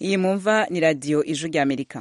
iyi mumva ni radiyo ijwi ry'amerika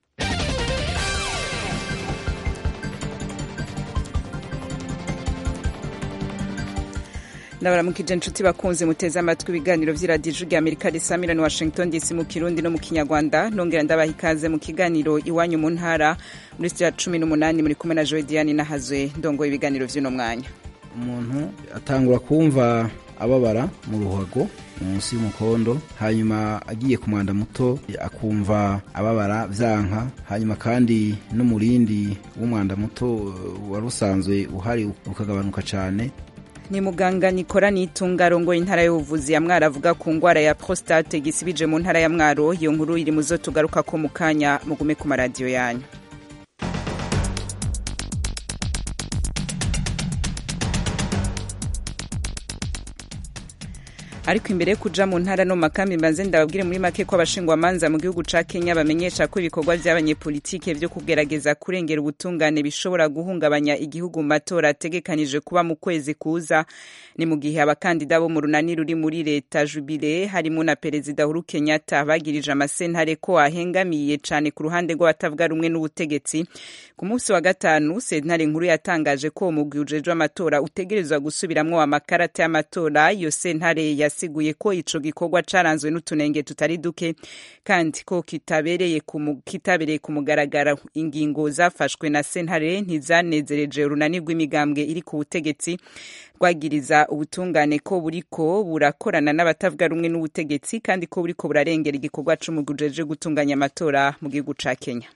ndabaramukije inshuti bakunze muteze amatwi ibiganiro by'iradiyo ijwi ry'amerika risamira ni washington dc mu kirundi no mu kinyarwanda nongera ndabaha ikaze mu kiganiro iwanyu mu ntara muri sitiya cumi n'umunani muri kumwe na joe diane nahazwe ndongoye ibiganiro by'uno mwanya umuntu atangura kumva ababara mu ruhago munsi y'umukondo hanyuma agiye ku mwanda muto akumva ababara vyanka hanyuma kandi n'umurindi w'umwanda muto wari usanzwe uhari ukagabanuka cane ni muganga nikora nitunga arongoye intara y'ubuvuzi ya mwaro avuga ku ngwara ya prostate gisibije mu ntara ya mwaro iyo nkuru iri muzo tugaruka ko mu kanya mugume ku maradiyo yanyu ariko imbere yo kuja mu ntara no makambi mbanze ndababwire muri make ko abashingwamanza mu gihugu ca Kenya bamenyesha ko ibikorwa vy'abanyepolitike vyo kugerageza kurengera ubutungane bishobora guhungabanya igihugu mu matora ategekanije kuba mu kwezi kuza ni mu gihe abakandida bo mu runani ruri muri leta jubile harimo na perezida Uhuru Kenyatta bagirije amasentare ko ahengamiye cane ku ruhande rw'abatavuga rumwe n'ubutegetsi ku munsi wa gatanu sentare nkuru yatangaje ko umugwi ujejwe amatora utegerezwa gusubiramwo amakarata y'amatora iyo sentare ya yasiguye ko ico gikorwa caranzwe n'utunenge tutari duke kandi ko kitabereye kitabereye ku mugaragaro ingingo zafashwe na sentare ntizanezereje urunani rw'imigambwe iri ku butegetsi rwagiriza ubutungane ko buriko burakorana n'abatavuga rumwe n'ubutegetsi kandi ko buriko burarengera igikorwa c'umugwi ujeje gutunganya amatora mu gihugu ca Kenya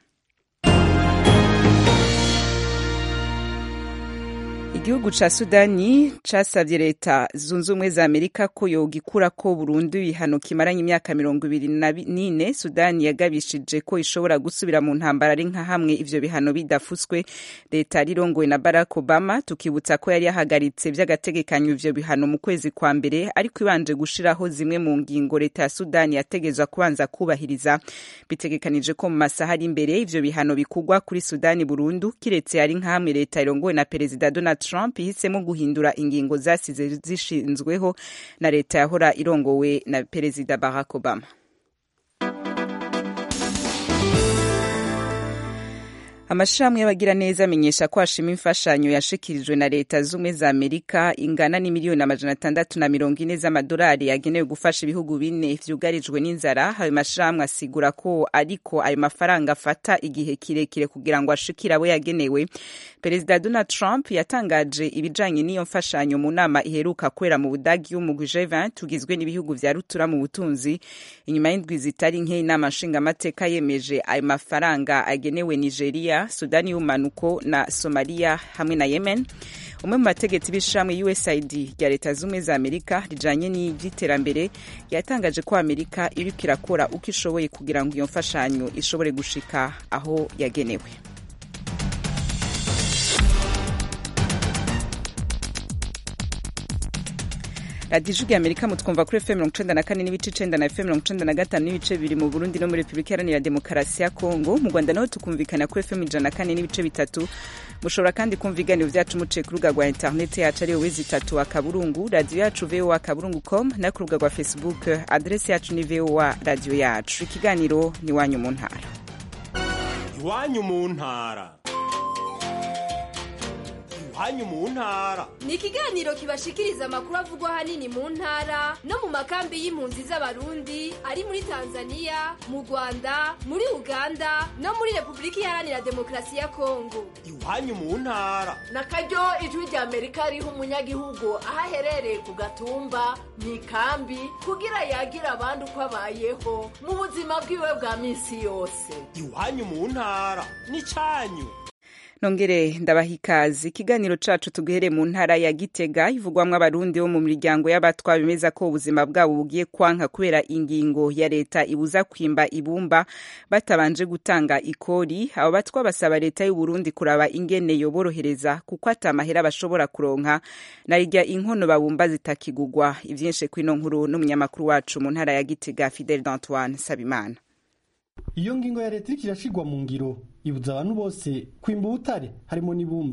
igihugu ca sudani casavye leta zunze ubumwe za amerika ko yogikura ko burundu ibihano kimaranye imyaka mirongo ibiri n'ine sudani yagabishije ko ishobora gusubira mu ntambara ari nka hamwe ivyo bihano bidafutswe leta rirongowe na barack obama tukibutsa ko yari yahagaritse vy'agategekanyo ivyo bihano mu kwezi kwa mbere ariko ibanje gushiraho zimwe mu ngingo leta ya sudani yategezwa kubanza kubahiriza bitegekanije ko mu masaha ari imbere ivyo bihano bikugwa kuri sudani burundu kiretse ari nka hamwe leta irongowe na perezida donald Trump ihisemo guhindura ingingo zasize zishinzweho na leta yahora irongowe na perezida Barack Obama. amashirahamwe y'abagiraneza amenyesha ko hashima imfashanyo yashikirijwe na leta z'ubumwe za amerika ingana n'imiliyoni amajana atandatu na mirongo ine z'amadolari yagenewe gufasha ibihugu bine vyugarijwe n'inzara ayo mashirahamwe asigura ko ariko ayo mafaranga afata igihe kirekire kugira ngo ashikire abo yagenewe perezida donald trump yatangaje ibijanye n'iyo mfashanyo mu nama iheruka kubera mu budagi y'umugwi g20 tugizwe n'ibihugu vya rutura mu butunzi inyuma y'indwi zitari nke inama nshingamateka yemeje ayo mafaranga agenewe nigeria sudani y'umanuko na somaliya hamwe na yemen umwe mu bategetsi b'ishamwe usaid rya leta z'ubumwe za amerika rijanye n'ivy'iterambere yatangaje ko amerika iriko irakora uko ishoboye kugira ngo iyo mfashanyo ishobore gushika aho yagenewe radiyo ijwi amerika mutwumva kuri fm mirongo icenda na kane n'ibice icenda na fm mirongo icenda na gatanu n'ibice bibiri mu burundi no muri repubulika iharanira demokarasi ya kongo mu rwanda naho tukumvikana kuri fm ijana na kane n'ibice bitatu mushobora kandi kumva ibiganiro vyacu muciye ku rubuga rwa interineti yacu ariyo wezi itatu akaburungu radiyo yacu voa akaburungu com no ku rubuga rwa facebook adresi yacu ni voa radiyo yacu ikiganiro ni iwanyu mu ntara iwanyu mu ntara iwanyu mu ntara ni ikiganiro kibashikiriza amakuru avugwa ahanini mu ntara no mu makambi y'impunzi z'abarundi ari muri tanzania mu rwanda muri uganda no muri repubulika iharanira demokarasi ya kongo iwanyu mu ntara na karyo ijwi rya amerika riha umunyagihugu aho aherereye ku gatumba mu ikambi kugira yagira abandi uko abayeho mu buzima bwiwe bwa minsi yose iwanyu mu ntara ni cyanyu nongere ndabaha ikaze ikiganiro cacu tuguhere mu ntara ya gitega ivugwamwo abarundi bo mu miryango y'abatwa bemeza ko ubuzima bwabo bugiye kwanka kubera ingingo ya leta ibuza kwimba ibumba batabanje gutanga ikori abo batwa basaba leta y'uburundi kuraba ingene yoborohereza kuko ata mahera bashobora kuronka narirya inkono babumba zitakigugwa ivyinshi kwino nkuru n'umunyamakuru wacu mu ntara ya gitega fidel d'antoine sabimana iyo ngingo ya leta iriko irashigwa mu ngiro ibuza abantu bose kwimba ubutare harimo n'ibumba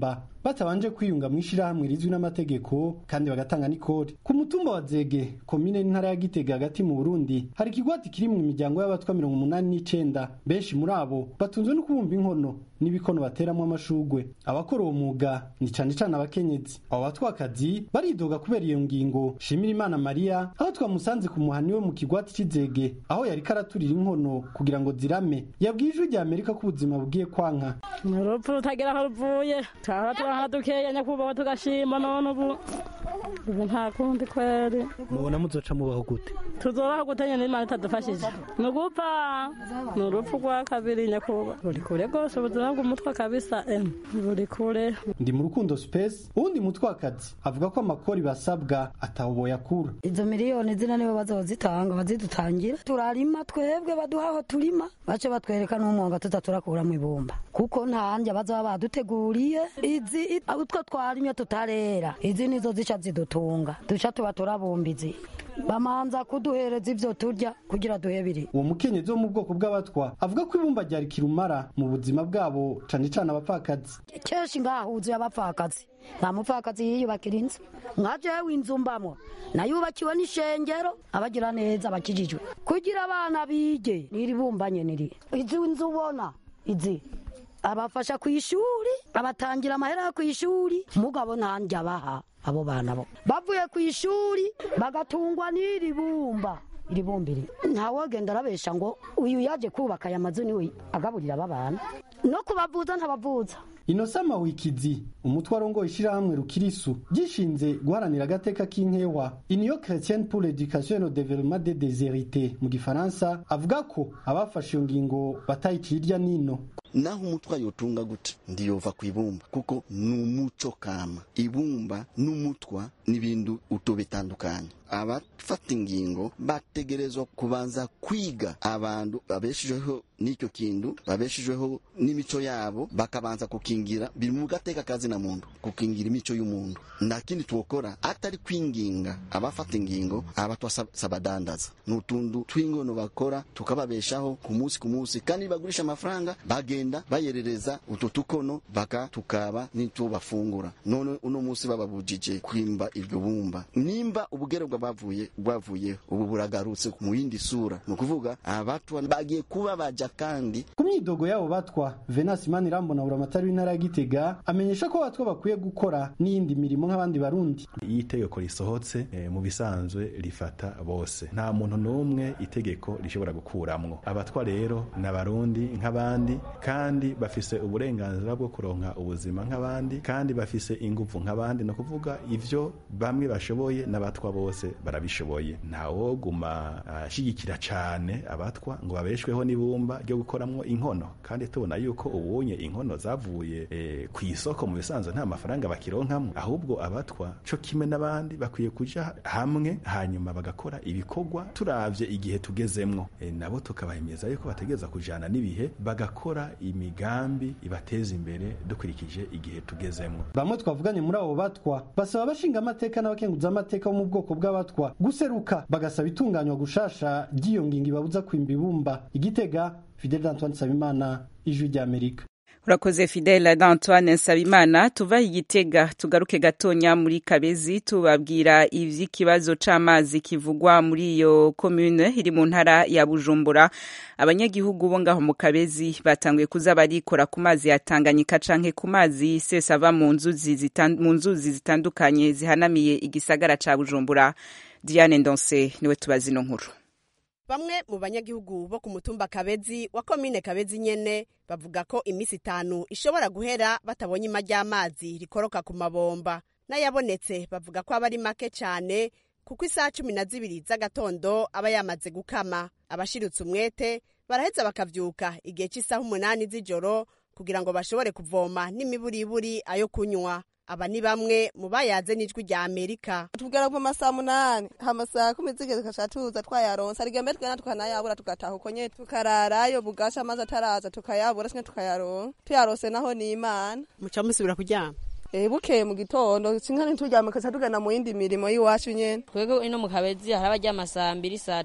batabanje kwiyunga mu ishirahamwe rizwi n'amategeko kandi bagatanga n'ikori ku mutumba wa zege komine n'intara ya gitega hagati mu burundi hari ikigwati kiri mu miryango y'abatwa mirongo umunani n'icenda benshi muri abo batunzwe no kubumba inkono n'ibikono bateramwo amashugwe abakora uwo mwuga ni cane cane abakenyezi abo batwakazi baridoga kubera iyo ngingo shimira imana mariya aho twamusanze ku muhani we mu kigwati c'izege aho yariko araturira inkono kugira ngo zirame yabwiye ijwi rya amerika ko ubuzima bugiye kwanka ni urupfu rutagira aho ruvuye twaba twaha dukeya nyakubahwa tugashima none ubu ubu nta kundi kweri mubona muzoca mubaho gute tuzobaho gute nyene imana itadufashije ni ugupfa ni urupfu rwa kabiri nyakubahwa ruri kure rwose ubuzima bw'umutwe kabisa em ruri kure ndi mu rukundo space uwundi mutwakazi avuga ko amakori basabwa ataho yakura izo miliyoni zina nibo bazozitanga bazidutangira turarima twebwe baduha aho turima bace batwereka n'umwonga tuza turakuramo ibumba kuko ntahandi bazaba baduteguriye izi utwo twarimye tutarera izi nizo zica zidutunga duca tuba turabumba izi bamanza kuduhereza ivyo turya kugira duhe biri uwo mukenyezi wo mu bwoko bw'abatwa avuga ko ibumba ryari kirumara mu buzima bwabo cane cane abapfakazi kenshi ngahuzuye abapfakazi nta mupfakazi yiyubakira inzu nka jewe inzu mbamwo nayubakiwe n'ishengero abagira neza bakijijwe kugira abana bige niri bumbanye niri izi nzu ubona izi abafasha ku ishuri abatangira amahera yo ku ishuri mugabo ntanjye abaha abo bana bo bavuye ku ishuri bagatungwa n'iri bumba iri bumbiri ntawogenda arabesha ngo uyu yaje kubaka aya mazu niwe agaburira aba bana no kubavuza ntabavuza inosa mawikizi umutwe arongoye ishirahamwe rukirisu gishinze guharanira agateka k'inkewa union chrétienne pour l'éducation et le développement des déshérités mu gifaransa avuga ko abafashe iyo ngingo batayiciye irya nino naho umutwa yotunga gute ndiyova ku ibumba kuko ni umuco kama ibumba n'umutwa n'ibintu uto bitandukanye abafata ingingo bategerezwa kubanza kwiga abantu babeshejeho n'icyo kintu babeshejeho n'imico yabo bakabanza kukingira biri mu gateka kazi na muntu kukingira imico y'umuntu nta kindi twokora atari kwinginga abafata ingingo abatwa sabadandaza ni utuntu tw'ingono bakora tukababeshaho ku munsi ku munsi kandi bagurisha amafaranga bagenda bayerereza utu tukono baka tukaba n'icyo bafungura none uno munsi bababujije kwimba iryo bumba nimba ubugere bwavuye bwavuye ubu buragarutse mu yindi sura ni ukuvuga abatwa bagiye kuba baja kandi ku myidogo yabo batwa venasi manirambona buramatari w'intara ya gitega amenyesha ko abatwa bakwiye gukora n'iyindi mirimo nk'abandi barundi iyo itegeko risohotse e, mu bisanzwe rifata bose nta muntu n'umwe itegeko rishobora gukuramwo abatwa rero ni abarundi nk'abandi kandi bafise uburenganzira bwo kuronka ubuzima nk'abandi kandi bafise inguvu nk'abandi ni ukuvuga ivyo bamwe bashoboye n'abatwa bose barabishoboye ntawoguma ashigikira uh, cane abatwa ngo babeshweho n'ibumba ryo gukoramwo inkono kandi tubona yuko ubunye inkono zavuye e, ku isoko mu bisanzwe nta mafaranga bakironkamwo ahubwo abatwa co kimwe n'abandi bakwiye kuja hamwe hanyuma bagakora ibikorwa turavye igihe tugezemwo e, nabo tukabahimiriza yuko bategereza kujana n'ibihe bagakora imigambi ibateza imbere dukurikije igihe tugezemwo bamwe twavuganye muri abo batwa basaba abashinga amateka n'abakenguza amateka bo mu bwoko bw'abatwa guseruka bagasaba itunganywa gushasha ry'iyo ngingo ibabuza kwimba ibumba igitega fidel antoine nsabimana ijwi ry'amerika urakoze fidele d'antoine nsabimana tuva igitega tugaruke gatonya muri kabezi tubabwira ivy'ikibazo c'amazi kivugwa muri iyo commune iri mu ntara ya bujumbura abanyagihugu bo ngaho mu kabezi batanguye kuza barikora ku mazi ya tanganyika canke ku mazi sesa ava mu nzuzi mu nzuzi zitandukanye zihanamiye igisagara ca bujumbura diane ndonse niwe tubazi ino nkuru bamwe mu banyagihugu bo ku mutumba kabezi wa komine kabezi nyene bavuga ko iminsi itanu ishobora guhera batabonye ima ry'amazi rikoroka ku mabomba n'ayabonetse bavuga ko aba ari make cyane kuko isaha cumi na zibiri z'agatondo aba yamaze gukama abashiritse umwete baraheza bakavyuka igihe cy'isaha umunani z'ijoro kugira ngo bashobore kuvoma n'imiburiburi ayo kunywa aba ni bamwe mu bayaze n'ijwi rya amerika tubwira ko amasaha munani amasaha kumi zigeze tugaca tuza twayaronsa rigembe twena tukanayabura tugataha uko nyene tukararayo bugaca amazi ataraza tukayabura sinye tukayaronka tuyarose naho ni imana muca musubira kuryama Eh bukeye mu gitondo sinka ntituryama kaca tugana mu yindi mirimo y'iwacu nyene twebwe ino mu kabezi hari abaryama saa mbiri saa tatu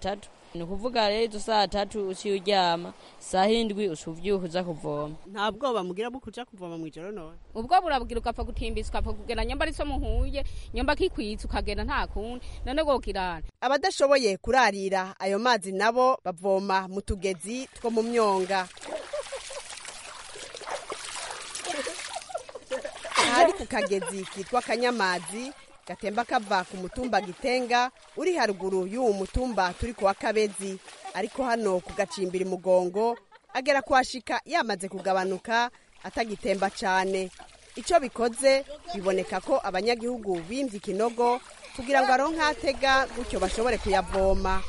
ni ukuvuga rero izo saa tatu uciye uryama saa hindwi uca uvyuka uza kuvoma nta bwoba mugira bwo kuja kuvoma mw'ijoro none ubwo burabugira ugapfa gutimbisa ukapfa kugenda nyamba ari so muhuye nyamba kikwitsa ukagenda nta kundi none gokirana abadashoboye kurarira ayo mazi nabo bavoma mu tugezi two mu myonga ahari ku kagezi kitwa kanyamazi gatemba kava ku mutumba gitenga uri haruguru y'uwo mutumba turi ku wa kabezi ariko hano ku gacimbiri mugongo agera kuhashika yamaze kugabanuka atagitemba cyane icyo bikoze biboneka ko abanyagihugu bimvye ikinogo kugira ngo aronke atega gutyo bashobore kuyavoma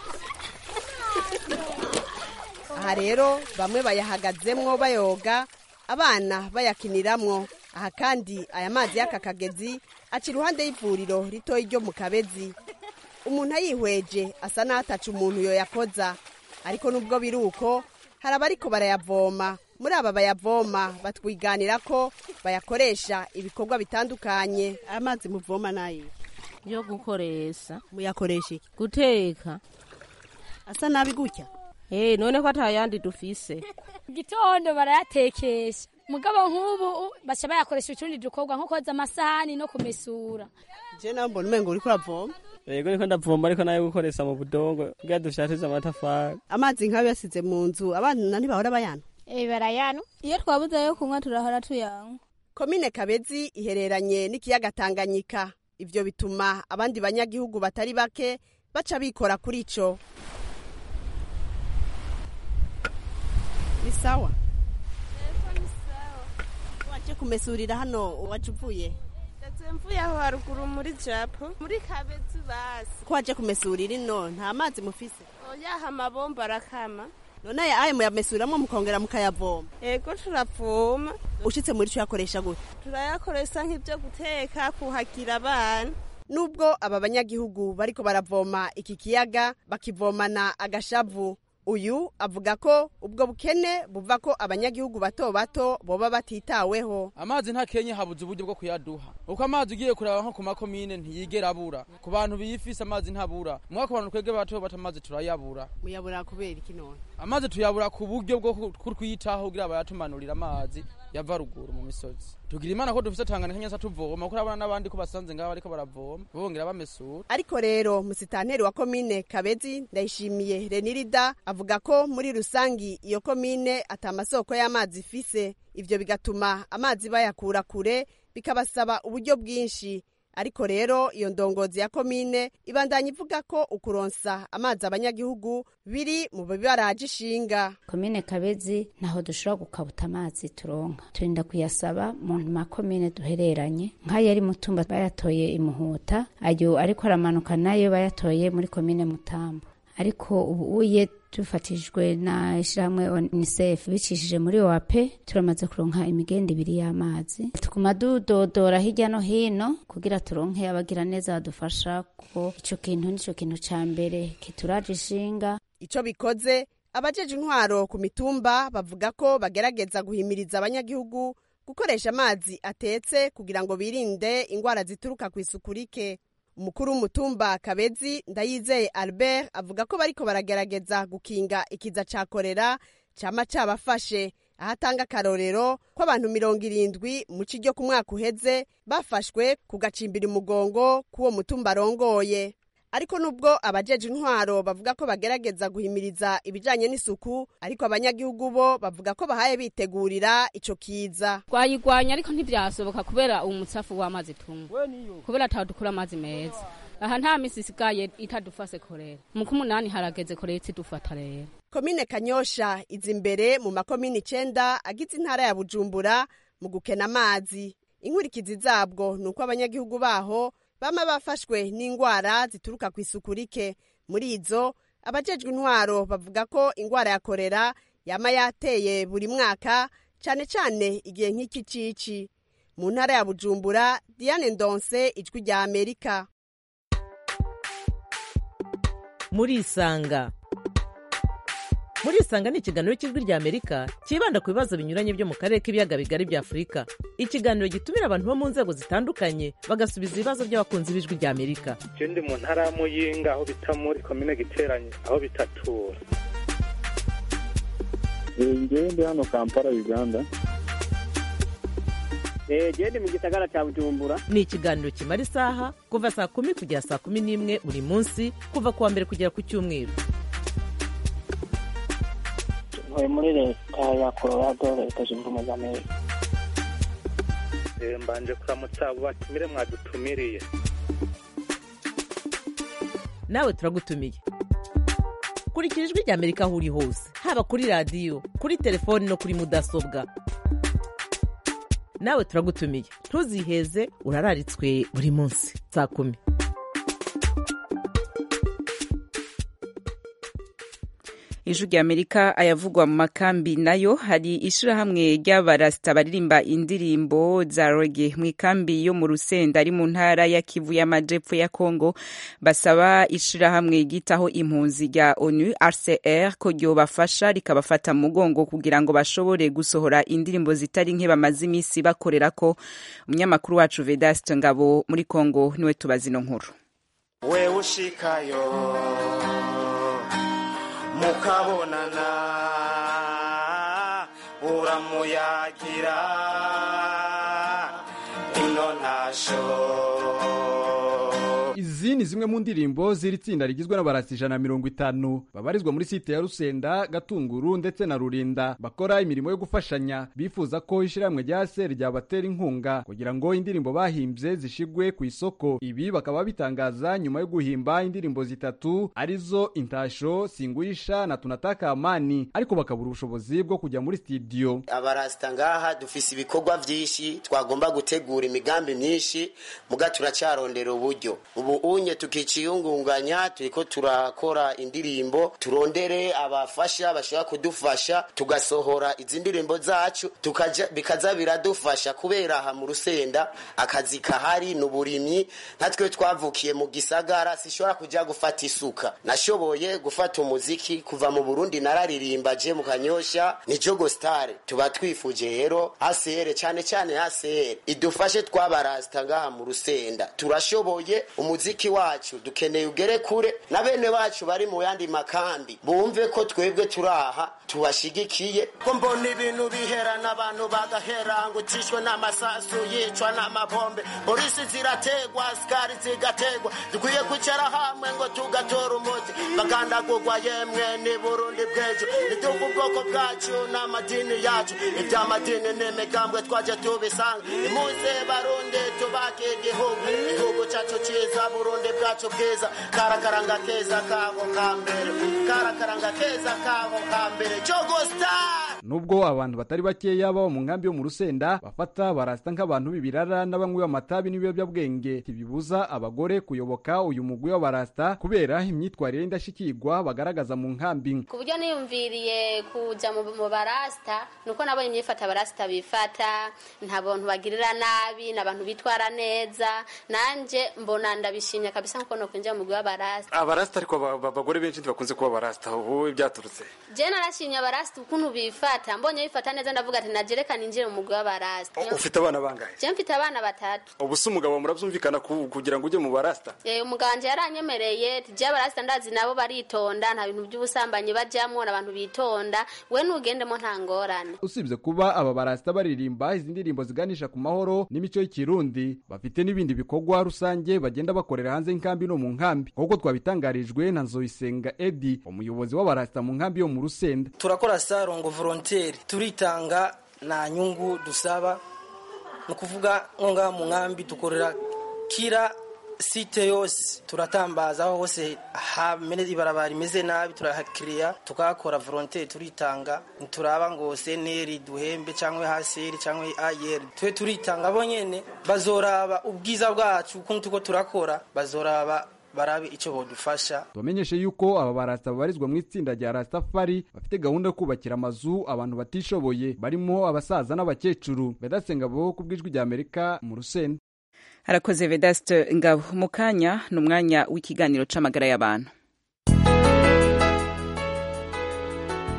aha rero bamwe bayahagazemwo bayoga abana bayakiniramwo aha kandi aya mazi y'aka kagezi aca iruhande y'ivuriro ritoya ryo mu kabezi umuntu ayihweje asa n'ataca umuntu yoyakoza ariko nubwo biri uko hari abariko barayavoma muri aba bayavoma batwiganira ko bayakoresha ibikorwa bitandukanye amazi muvoma nayo yo gukoresha muyakoresha iki guteka asa nabi gutya Eh, none ko atayandi dufise gitondo barayatekesha mugabo nk'ubu baca bayakoresha utundi dukorwa nko koza amasahani no kumesura je nawe mbona umengo uriko uravoma yego niko ndavoma ariko nayo gukoresha mu budongo kugira dushatize amatafari amazi nk'ayo yasize mu nzu abana ntibahora bayana Eh, barayano iyo twabuze ayo kunywa turahora tuyanywa komine kabezi ihereranye n'ikiyaga tanganyika ivyo bituma abandi banyagihugu batari bake baca bikora kuri ico ni sawa waje kumesurira hano waje uvuye ndetse mvuye aho haruguru muri japo muri kabezi basi ko waje kumesurira ino nta mazi mufise oyaha amabomba arakama none aya ayo muyamesuriramo mukongera mukayavoma ego turavoma ushitse muri co yakoresha gute turayakoresha nk'ibyo guteka kuhagira abana nubwo aba banyagihugu bariko baravoma iki kiyaga bakivomana agashavu uyu avuga ko ubwo bukene buva ko abanyagihugu bato bato boba batitaweho amazi nta kenye habuze uburyo bwo kuyaduha uko amazi ugiye kuraba nko ku makomine ntiyigera abura ku bantu biyifise amazi ntabura mwa ku bantu twebwe bato bato amazi turayabura muyabura kubera iki none amazi tuyabura ku buryo bwo kutwitaho kugira bayatumanurira amazi yava ruguru mu misozi tugira imana ko dufise tanganyika nyasa tuvoma kuko abana n'abandi ko basanze ngaho bariko baravoma bongera bamesura ariko rero musitanteri wa komine kabezi ndayishimiye renirida avuga ko muri rusangi iyo komine ata masoko y'amazi ifise ivyo bigatuma amazi bayakura kure bikabasaba uburyo bwinshi ariko rero iyo ndongozi ya komine ibandanya ivuga ko ukuronsa amazi abanyagihugu biri mu bibaraje ishinga komine kabezi ntaho dushobora gukabuta amazi turonka turinda kuyasaba mu makomine duhereranye nk'ayo ari mutumba bayatoye imuhuta ayo ariko aramanuka nayo bayatoye muri komine mutambo ariko ubu uye dufatishijwe na ishyirahamwe unicef bicishije muri oap turamaze kuronka imigenda ibiri y'amazi tuguma dudodora hirya no hino kugira turonke abagira neza badufasha ko ico kintu nico kintu ca mbere kituraje ishinga ico bikoze abajeje intwaro ku mitumba bavuga ko bagerageza guhimiriza abanyagihugu gukoresha amazi atetse kugira ngo birinde ingwara zituruka ku isuku rike umukuru w'umutumba kabezi ndayizeye albert avuga ko bariko baragerageza gukinga ikiza ca korera cama cabafashe aho atanga akarorero ko abantu mirongo irindwi mu ci ryo ku mwaka uheze bafashwe ku gacimbira umugongo k'uwo mutumba arongoye ariko nubwo abajeje intwaro bavuga ko bagerageza guhimiriza ibijanye n'isuku ariko abanyagihugu bo bavuga ko bahaye bitegurira ico kiza twayigwanya ariko ntibyasoboka kubera umutsafu w'amazi tunywa kubera ataho dukura amazi meza aha nta misi isigaye itadufase korera mu kumunani harageze korera itidufata rero komine kanyosha iza imbere mu makomine icenda agize intara ya bujumbura mu gukena amazi inkurikizi zabwo ni uko abanyagihugu baho bama bafashwe n'ingwara zituruka ku isuku rike muri izo abajejwe intwaro bavuga ko ingwara ya korera yama yateye buri mwaka cane cane igihe nk'iki cici mu ntara ya bujumbura diane ndonse ijwi rya amerika murisanga murisanga ni ikiganiro cy'ijwi rya amerika cyibanda ku bibazo binyuranye byo mu karere k'ibiyaga bigari bya afurika ikiganiro gitumira abantu bo mu nzego zitandukanye bagasubiza ibibazo by'abakunzi b'ijwi rya amerika je ndi mu ntara ya muyinga aho bita muri komine giteranye aho bitatura ngewe ndi hano kampala uganda genda mu gisagara cya bujumbura ni ikiganiro kimara isaha kuva saa kumi kugera saa kumi n'imwe buri munsi kuva ku wa mbere kugera ku cyumweru ntuye muri leta ya colorado leta zunze ubumwe za amerika Eh, mbanje kuramutsa abo batumire mwadutumiriye nawe turagutumiye kurikira ijwi rya amerika aho uri hose haba kuri radiyo kuri telefoni no kuri mudasobwa nawe turagutumiye ntuziheze urararitswe buri munsi saa kumi ijwi rya amerika ayavugwa mu makambi nayo hari ishirahamwe ry'abarasita baririmba indirimbo za roge mu ikambi yo mu rusenda ari mu ntara ya kivu y'amajepfo ya kongo basaba ishirahamwe ryitaho impunzi rya onu rcr ko ryobafasha rikabafata mu mugongo kugira ngo bashobore gusohora indirimbo zitari nke bamaze iminsi bakorera ko umunyamakuru wacu vedaste ngabo muri kongo niwe tubaza ino nkuru we ushikayo mukabonana uramuyagira ino ntasho izi ni zimwe mu ndirimbo z'iri tsinda rigizwe n'abarasi ijana na mirongo itanu babarizwa muri site ya rusenda gatunguru ndetse na rurinda bakora imirimo yo gufashanya bifuza ko ishyirahamwe rya se ryabatera inkunga kugira ngo indirimbo bahimbye zishigwe ku isoko ibi bakaba bitangaza nyuma yo guhimba indirimbo zitatu arizo intasho singuisha na tunataka amani ariko bakabura ubushobozi bwo kujya muri studio abarasita ngaha dufise ibikorwa vyinshi twagomba gutegura imigambi myinshi muga turacarondera uburyo ubu unye tukiciyungunganya turiko turakora indirimbo turondere abafasha bashobora kudufasha tugasohora izi ndirimbo zacu tukaja bikaza biradufasha kubera aha mu rusenda akazi kahari n'uburimyi natwe twavukiye mu gisagara sishobora kuja gufata isuka nashoboye gufata umuziki kuva mu Burundi nararirimba je mu kanyosha ni Jogo Star tuba twifuje rero ACR cyane cyane ACR idufashe twabarasta ngaha mu rusenda turashoboye umuziki wacu dukeneye ugere kure na bene bacu bari mu yandi makambi bumve ko twebwe turaha tubashigikiye ko mbona ibintu bihera n'abantu bagahera ngo ucishwe n'amasasu yicwa n'amabombe polisi zirategwa sikari zigategwa dukwiye kwicara hamwe ngo tugatora umuti bagandagurwa yemwe ni burundi bw'ejo nituva ubwoko bwacu n'amadini yacu iby'amadini n'imigambwe twaje tubisanga imuze barundi tubake igihugu igihugu cyacu cyiza burundi bwacu bwiza karakaranga keza kabo ka mbere karakaranga keza kabo ka mbere jogo star nubwo abantu batari bakeya baba mu nkambi yo mu rusenda bafata barasta nk'abantu b'ibirara n'abanywi b'amatabi n'ibiyobyabwenge ntibibuza abagore kuyoboka uyu mugwi w'abarasta kubera imyitwarire y'indashyikirwa bagaragaza mu nkambi ku buryo niyumviriye kuja mu mu barasta nuko nabonye imyifata abarasta bifata nta bantu bagirira nabi ni abantu bitwara neza nanje mbona ndabishimye kabisa nkuko nokwinjira mu mugwi w'abarasta abarasita ariko aba- aba- abagore benshi ntibakunze kuba abarasita wowe byaturutse je narashimye abarasta ukuntu bifata mbonye bifata neza ndavuga ati najereka ninjire mu mugwi w'abarasta ufite abana bangahe je mfite abana batatu ubu se umugabo murabyumvikana ku- kugira ngo ujye mu barasita Eh, umuganje yaranyemereye tije abarasta ndazi nabo baritonda nta bintu by'ubusambanyi bajamwo n'abantu bitonda we nugendemo nta ngorane usibye kuba aba barasta baririmba izi ndirimbo ziganisha ku mahoro n'imico y'ikirundi bafite n'ibindi bikorwa rusange bagenda bakorera hanze y'inkambi no mu nkambi nk'uko twabitangarijwe na nzoyisenga edi umuyobozi w'abarasta mu nkambi yo mu rusenda turakora sarongo volontaire turitanga nta nyungu dusaba ni ukuvuga nko ngaha mu nkambi dukorera kira site yose turatambaza aho hose hamene ibarabara rimeze nabi turahakiriya tukahakora volontaire turitanga ntituraba ngo seneri duhembe cyangwa haseri cyangwa ayeri twe turitanga bo nyene bazoraba ubwiza bwacu ukuntu tuko turakora bazoraba barabe icyo bodufasha tubamenyeshe yuko aba barasta babarizwa mu itsinda rya rastafari bafite gahunda yo kubakira amazu abantu batishoboye barimo abasaza n'abakecuru bedasenga bo ku bw'ijwi rya amerika mu rusenda harakoze vedaste ngabo mu kanya ni umwanya w'ikiganiro c'amagara y'abantu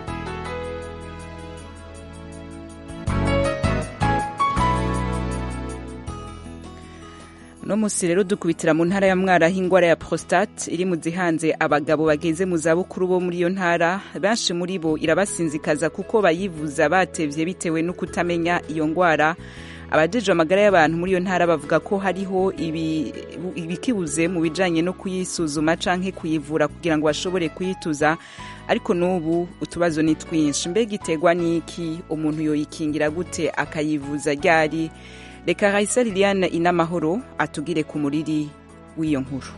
uno munsi rero dukubitira mu ntara ya mwara aho ingwara ya prostate iri mu zihanze abagabo bageze mu zabukuru bo muri iyo ntara benshi muri bo irabasinzikaza kuko bayivuza batevye bitewe no kutamenya iyo ngwara abajejwe amagara y'abantu muri iyo ntara bavuga ko hariho ibi- ibikibuze mu bijanye no kuyisuzuma canke kuyivura kugira ngo bashobore kuyituza ariko n'ubu utubazo ni twinshi mbega iterwa n'iki umuntu yoyikingira gute akayivuza ryari reka raisa liliane inamahoro atugire ku muriri w'iyo nkuru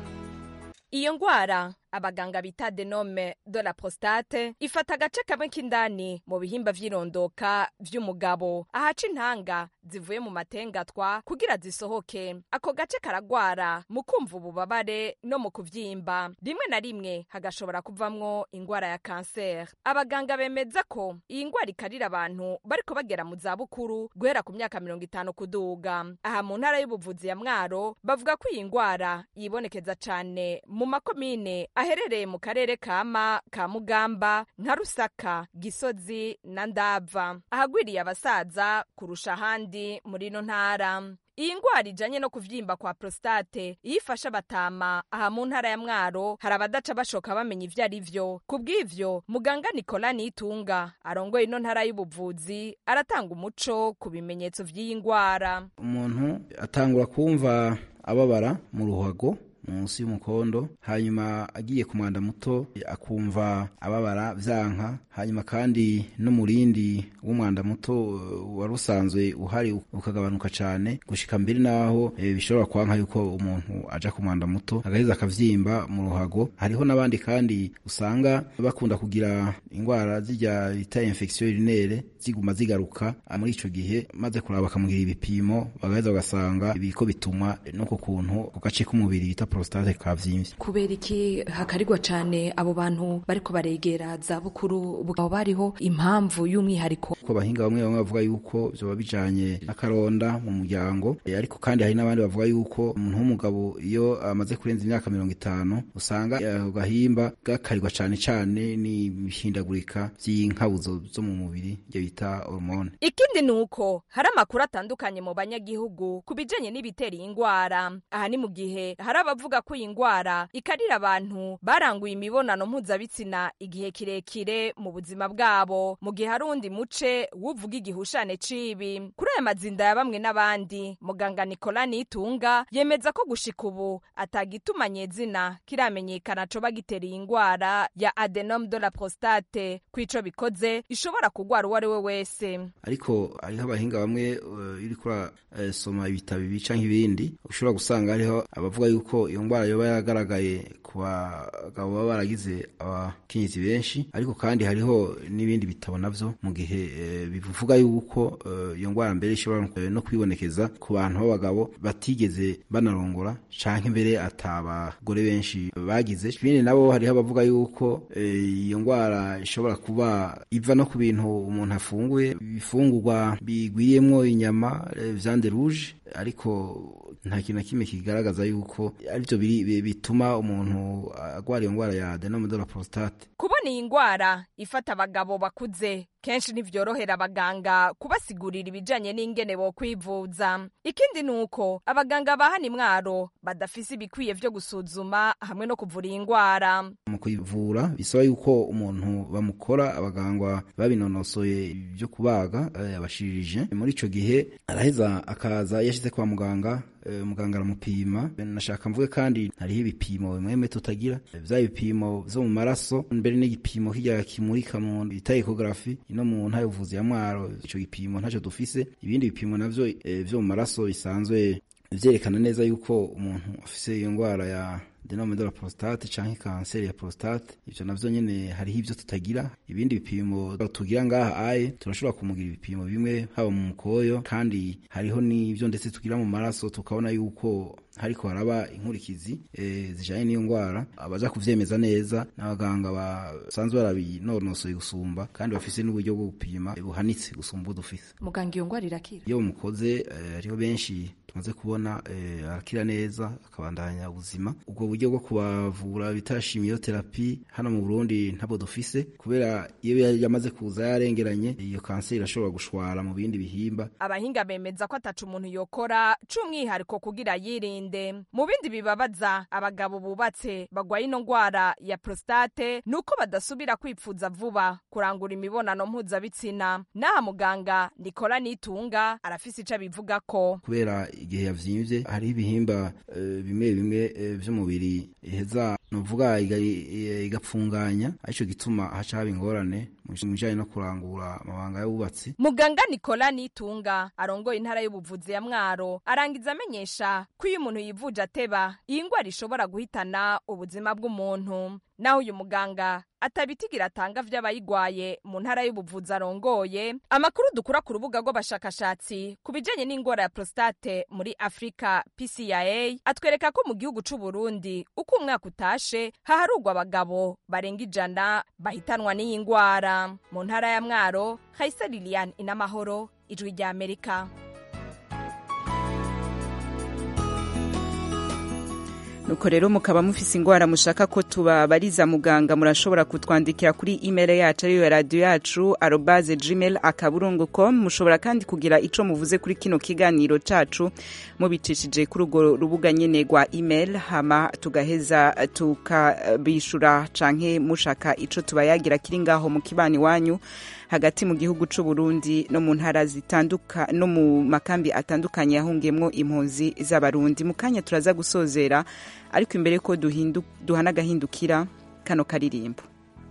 iyo ngwara abaganga bita denome de la prostate ifata agace kamwe k'indani mu bihimba vy'irondoka vy'umugabo ahaca intanga zivuye mu matengatwa kugira zisohoke ako gace karagwara mu kumva ububabare no mu kuvyimba rimwe na rimwe hagashobora kuvamwo ingwara ya kanseri abaganga bemeza ko iyi ngwara ikarira abantu bariko bagera mu zabukuru guhera ku myaka mirongo itanu kuduga aha mu ntara y'ubuvuzi ya mwaro bavuga ko iyi ngwara yibonekeza cane mu makomine aherereye mu karere kama ka mugamba nka rusaka gisozi na ndava ahagwiriye abasaza kurusha ahandi muri ino ntara iyi ngwara ijanye no kuvyimba kwa prostate iyo ifashe abatama aha mu ntara ya mwaro hari abadaca bashoka bamenya ivyo ari vyo ku bw'ivyo muganga nikola nitunga arongoye ino ntara y'ubuvuzi aratanga umuco ku bimenyetso vy'iyi ngwara umuntu atangura kumva ababara mu ruhago munsi y'umukondo hanyuma agiye ku mwanda muto akumva ababara vyanka hanyuma kandi n'umurindi w'umwanda muto eh, wari usanzwe uhari ukagabanuka cane gushika mbere naho eh, bishobora kwanka yuko umuntu aja ku mwanda muto agaheza akavyimba mu ruhago hariho n'abandi kandi usanga bakunda kugira ingwara zirya bita infection urinaire ziguma zigaruka ah, muri ico gihe maze kuraba bakamugira ibipimo bagaheza bagasanga biriko bituma n'uko kuntu ku gace k'umubiri bita prostate kavyimvye kubera iki hakarirwa cane abo bantu bariko baregera za bukuru bukaba bariho impamvu y'umwihariko ko abahinga bamwe bamwe bavuga yuko vyoba bijanye n'akaronda mu muryango Eh, ariko kandi hari n'abandi bavuga yuko umuntu w'umugabo iyo amaze kurenza imyaka mirongo itanu usanga eh, ako gahimba gakarirwa cane cane n'ibihindagurika vy'inkabuzo zo mu mubiri ivyo bita hormone ikindi ni uko hari amakuru atandukanye mu banyagihugu ku bijanye n'ibitera iyi ngwara aha ni mu gihe hari abavuga ko iyi ngwara ikarira abantu baranguye imibonano mpuzabitsina igihe kirekire mu buzima bwabo mu gihe hari uwundi muce wuvuga igihushane cibi kuri aya mazinda ya bamwe n'abandi muganga nikola nitunga yemeza ko gushika ubu atagituma nyezina kiramenyekana coba gitera iyi ngwara ya adenome de la prostate kwico bikoze ishobora kugwara uwo ari we wese ariko hariho abahinga bamwe eh, iyo uriko urasoma ibitabo ibi canke ibindi ushobora gusanga hariho abavuga yuko iyo ngwara yoba yaragaragaye ku bagabo baba baragize abakenyezi benshi ariko kandi hariho n'ibindi bitabo navyo mu gihe eh, bivuga yuko eh, iyo ngwara mbere ishobora eh, no kwibonekeza ku bantu b'abagabo batigeze banarongora canke mbere atabagore benshi bagize ibindi nabo hariho abavuga yuko eh, iyo ngwara ishobora kuba iva no ku bintu umuntu afunguye ibifungurwa bigwiriyemwo inyama eh, viande rouge ariko nta kintu na kimwe kigaragaza yuko arivyo biri- bi- bituma umuntu agwara iyo ngwara ya adenome de la prostate kubona iyi ngwara ifata abagabo bakuze kenshi ntivyorohera abaganga kubasigurira ibijanye n'ingene bo kwivuza ikindi ni uko abaganga ba hano imwaro badafise ibikwiye vyo gusuzuma hamwe no kuvura iyi ngwara mu kuyivura bisaba yuko umuntu bamukora abaganga babinonosoye byo kubaga eh, abashirije muri ico gihe araheza akaza yashize kwa muganga eh, muganga aramupima nashaka mvuge kandi hariho ibipimo bimwe bimwe tutagira eh, vya bipimo vyo mu maraso mbere n'igipimo kirya kimurika mu bita ecography ino mu ntara y'ubuvuzi ya mwaro ico gipimo ntaco dufise ibindi bipimo navyo eh, vyo mu maraso bisanzwe vyerekana neza yuko umuntu afise iyo ngwara ya adenome de la prostate canke kanseri ya prostate ivyo navyo nyene hariho ivyo tutagira ibindi bipimo tugira ngaha aye turashobora kumugira ibipimo bimwe haba mu mukoyo kandi hariho n'ivyo ndetse tugira mu maraso tukabona yuko hariko haraba inkurikizi e, zijanye n'iyo ngwara abaza kuvyemeza neza n'abaganga basanzwe barabinonosoye gusumba kandi bafise n'uburyo bwo gupima buhanitse gusumba ubwo dufise muganga iyo ngwara irakira iyo mukoze eh, hariho benshi tumaze kubona eh, arakira neza akabandanya ubuzima ubwo uburyo bwo kubavura bita chimiotherapy hano mu Burundi ntabwo dufise kubera iyo yamaze kuza yarengeranye iyo kanseri irashobora gushwara mu bindi bihimba abahinga bemeza ko ataca umuntu yokora c'umwihariko kugira yirinde mu bindi bibabaza abagabo bubatse bagwaye ino ngwara ya prostate nuko badasubira kwipfuza vuba kurangura imibonano mpuzabitsina n'aha muganga Nicola Nitunga arafise ico abivuga ko kubera igihe yavyimbye hari ibihimba uh, bimwe bimwe uh, vy'umubiri iheza nuvuga igapfunganya arico gituma haca haba ingorane mu bijanye no kurangura amabanga y'ububatsi muganga Nicola Nitunga arongoye intara y'ubuvuzi ya Mwaro arangiza amenyesha ko iyo umuntu yivuje ateba iyi ngwara ishobora guhitana ubuzima bw'umuntu naho uyu muganga atabitigira atanga vy'abayigwaye mu ntara y'ubuvuzi arongoye amakuru dukura ku rubuga rw'abashakashatsi ku bijanye n'ingwara ya prostate muri Afrika PCIA atwereka ko mu gihugu c'u Burundi uko umwaka utashe haharugwa abagabo barenga ijana bahitanwa n'iyi ngwara mu ntara ya Mwaro Haisa Lilian Inamahoro ijwi rya Amerika nuko rero mukaba mufise ingwara mushaka ko tubabariza muganga murashobora kutwandikira kuri email yacu ariyo radio yacu arobase gmail akaburungu com mushobora kandi kugira ico muvuze kuri kino kiganiro cacu mubicishije kuri urwo rubuga nyene rwa email hama tugaheza tukabishura canke mushaka ico tubayagira kiri ngaho mu kibani wanyu hagati mu gihugu c'u Burundi no mu ntara zitanduka no mu makambi atandukanye yahungiyemwo impunzi z'abarundi mu kanya turaza gusozera ariko imbere ko duhana agahindukira kano karirimbo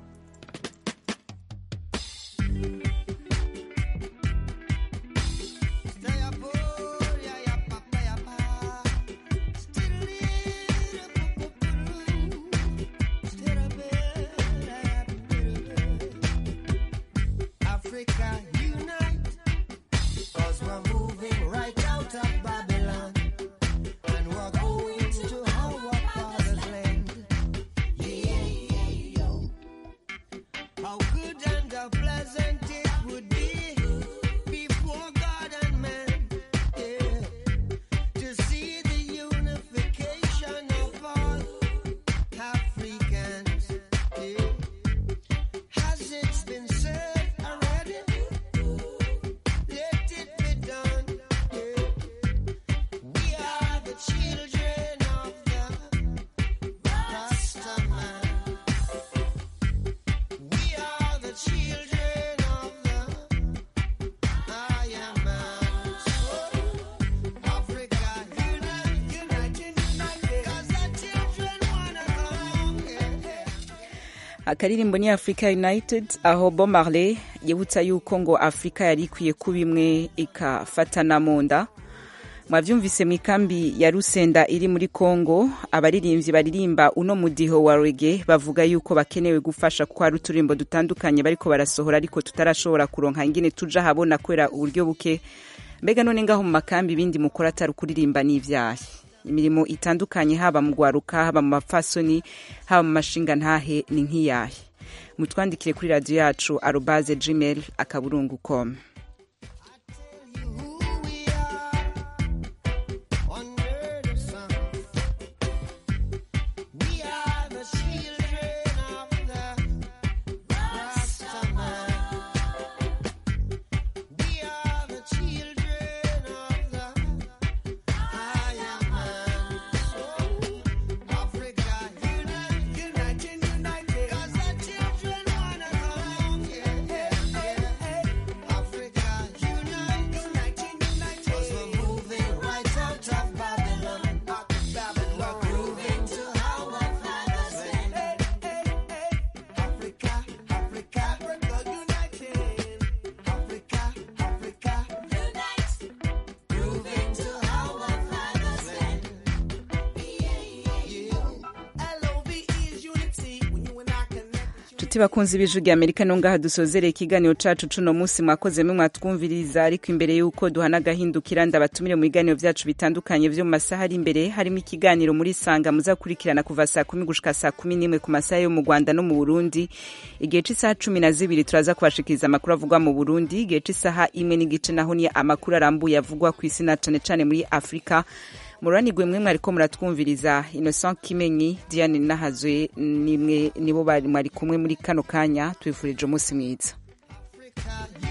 akaririmbo ni africa united aho bo marley yibutsa yuko ngo afurika yari ikwiye kuba imwe ikafatana mu nda mwavyumvise mu ikambi ya rusenda iri muri congo abaririmbyi baririmba uno mudiho wa rege bavuga yuko bakenewe gufasha kuko hari uturimbo dutandukanye bariko barasohora ariko tutarashobora kuronka ingene tuja habona kubera uburyo buke mbega none ngaho mu makambi ibindi mukora atari ukuririmba n'ivyaha imirimo itandukanye haba mu gwaruka haba mu mapfasoni haba mu mashinga ntahe ni nk'iyahe mutwandikire kuri radiyo yacu arobaze gmail akaburungu com inshuti bakunze ibiju rya amerika no ngaha dusozereye ikiganiro cacu cuno munsi mwakoze mwe mwatwumviriza ariko imbere y'uko duhana agahindukira ndabatumire mu biganiro vyacu bitandukanye vyo mu masaha ari imbere harimo ikiganiro muri sanga muzakurikirana kuva saa kumi gushika saa kumi n'imwe ku masaha yo mu rwanda no mu burundi igihe c'isaha cumi na zibiri turaza kubashikiriza amakuru avugwa mu burundi igihe c'isaha imwe n'igice naho ni amakuru arambuye avugwa ku isi na cane cane muri afurika mururanirwe mwe mwariko muratwumviriza innocent kimenyi diane nahazwe nimwe nibo bari mwari kumwe muri kano kanya twifurije umunsi mwiza you